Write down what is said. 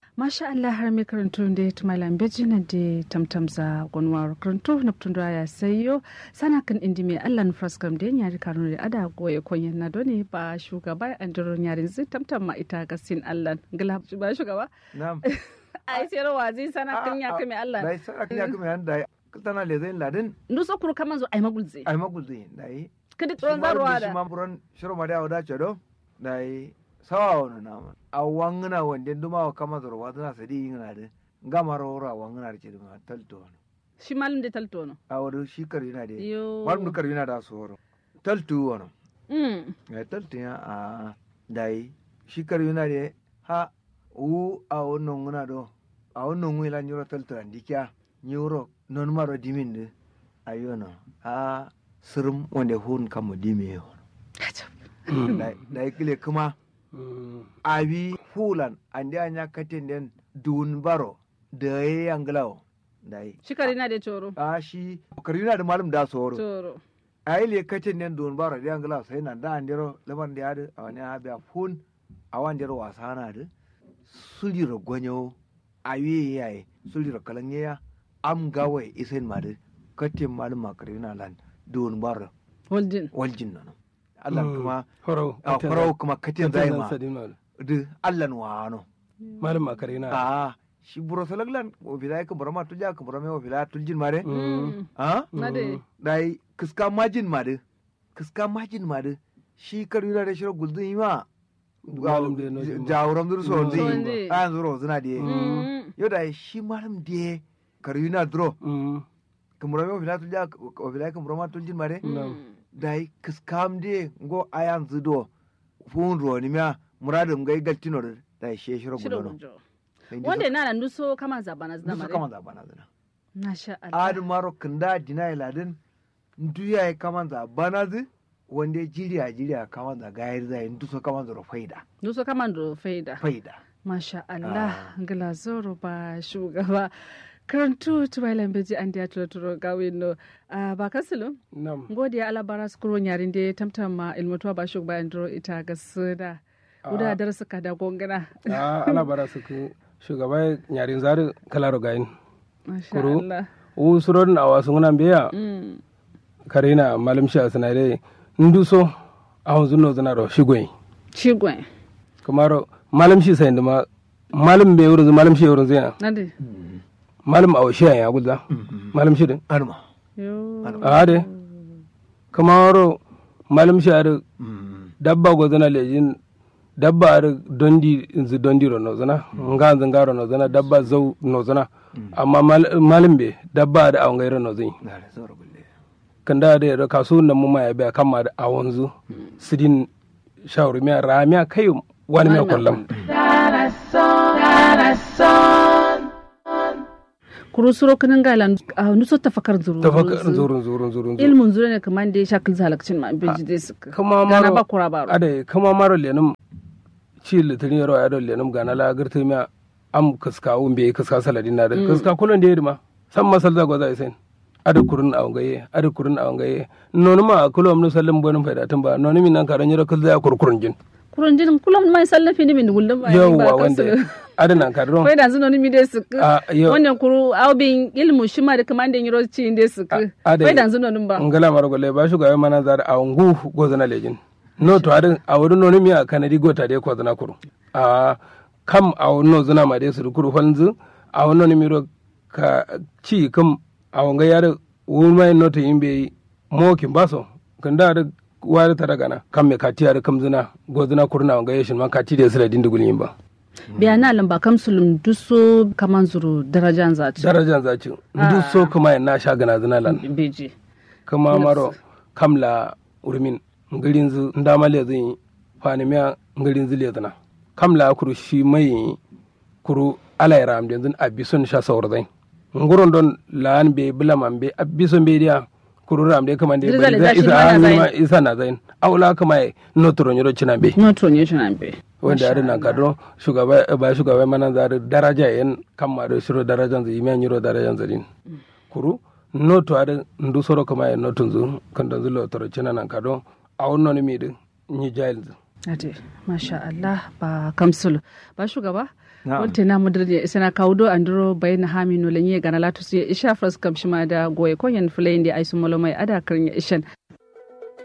masha Allah har mai karanto da ya tuma lambeji na da tamtamza gonwar karanto na tundura ya sayo sana kan indi mai Allah na fraskam da yari kanu da ada goye konyen na doni ba shugaba an duro yarin zai tamtam ma ita gasin Allah gila ba shugaba Na'am. ai sai rawa zai sana kan ya kame Allah Dai sana kan ya kame han dai tana le zai ladin nduso kuru kaman zo ai magulze ai magulzi dai. kadi tsoron zaruwa Shi da ma buran shiro ma da wada do dai sawa wani nama. A wangina wanda duma wa kama zorwa tana sadi ngina de. Ngama rora wangina ce duma talto. shi malam da talto no A wadu shi karina de. yo Malum du karina da soro. Taltu wano. mm Ya taltu ya a dai shi karina de ha u a wannan ngina do. A wannan ngina nyoro taltu andikya. Nyoro non maro dimin de. Ayono. A sirim wanda hun kamo dimi yo. da kile kuma abi fulan andi anya katin den dun baro da ya yanglao dai shi kare na da coro a shi karina da malum da soro coro ai le katin den dun baro da yanglao sai nan da andiro laban da yadu a wani abi fun a wani dero wasa na da sulira gwanyo ayi yayi sulira kalanya am gawai isen madu katin malum karina lan dun baro holdin waljin nan Allah kuma Horau. a farau kuma katin zai ma Sadin du Allah wano Malam makare na. a shi buro salaglan o bila ka buro ma tuja ka buro me o bila tuljin mare Mm. a na da dai kiska majin mare kiska majin mare shi karuna da shiro guldun yi ma Malam da no jin ma. jawuram dur so Mm. ndi So ndi. a yanzu ro zuna de Mm. yo dai shi malam de karuna dro Mm. ka buro me o bila tuja o bila ka buro ma tuljin mare Na'am. dai kiskam de ngo ayan zudo fun ro ni ma muradum gai galtino dai she shiro shiro gudono gujo Sai wanda ndi na nan duso kama zabana so- zina so mare kama za bana zina na sha Allah adu maro kanda dina iladin nduya ya kama za bana zi wanda jiriya jiriya kama za gayar zai nduso kama za faida duso kama do faida faida masha Allah gila zoro ba shugaba karantu tubailan beji an da turo turo gawe no Ah, ba kasilu Na'am. godiya ala bara skuro nyarin de tamtama ilmutuwa ba shugaba andro ita ga suda uda dar suka da gongana Ah, ala bara su ku shugaba nyarin zari kalaro gayin. masha Kuro. Allah U surorin a wasu ngunan biya mm. karina malam shi a sinadai nduso a hunzu no zana ro shigoyi. shigwe Kamaro malam shi sayin da ma malam bai wurin malam shi wurin zai nade malam a washiya ya gudda malam shi din. arma yo A de kamaro malam shi a dabba go zana lejin dabba ar dondi nzi dondi ro no zana nga zanga ro no zana dabba zau no zana amma mal- malim be dabba ar awon gairo no zin na da zoro gulle kanda da ro kasu nan mu ma ya be kama da awon zu sidin shawru mi ramiya kai wani mi kollam kuru suro kinin galan a nuso tafakar zuru tafakar zurun zurun zurun zurun ilmun zuru ne kaman da ya shakil zalakcin ma beji dai suka kama gana maro ba kura baro ade kama maro lenum ci litinin yaro ya do lenum gana la girta mi am kaska un be kaska saladin na da kaska kulon da yirma san masal za go za isen ada kurun a ngaye ada kurun a ngaye nonu ma kulom no sallam bonum faida tamba nonu min nan karan yaro kul za kurkurun jin kurun jin kullum mai sallafi ne min gullum ba yawwa wanda ada nan karon kai da zino ni mi dai suka Ah, yo. wannan kuru aubin ilmu shi ma da kaman da yiro ci dai suka Ah, ade. kai da zino nin ba ngala maro golle ba shuga mana zar a ngu go zana lejin no to adin a wurin nonu mi a kanadi gota de ko zana kuru a kam a no zana ma de su kuru falnzu a wono ni miro ka ci kam a wanga yar wurma no to yimbe mo kin baso kanda da wari ta daga na kam me kati yar kam zina go zana kurna wanga yeshin man kati de sila dindigul yimba biya na lamba kam sulum duso kaman zuru darajan za ci darajan zaci duk so kuma na sha gana zina lan beji kama maro kamla urmin ngarin zu ndama le zin fani miya ngarin zu le zina kamla kuru shi mai kuru ala ya ram den abison sha sawar zain nguron don lan be bulaman be abison be dia kuru ram de kamande Dirza le be zashi isa ma na an zain. ma isa na zain awla kama e notoro nyoro china be noto ne shi nan be wanda ya nan kadro shugaba ba shugaba mana zare daraja yan kamma do shiro darajan zu yimiya nyiro darajan zu din kuru noto ada ndu soro kama e notun zu kandan zu lo toro china nan kadro awon mi de ni jail zu Ade, masha Allah ba kamsul ba shugaba Na'am. wonte na mudir ya isana kawdo andiro bayna hami no lenye gana latu ya isha fras kam shima da goye konyen fulende ay sumolo mai ada kan ya ishan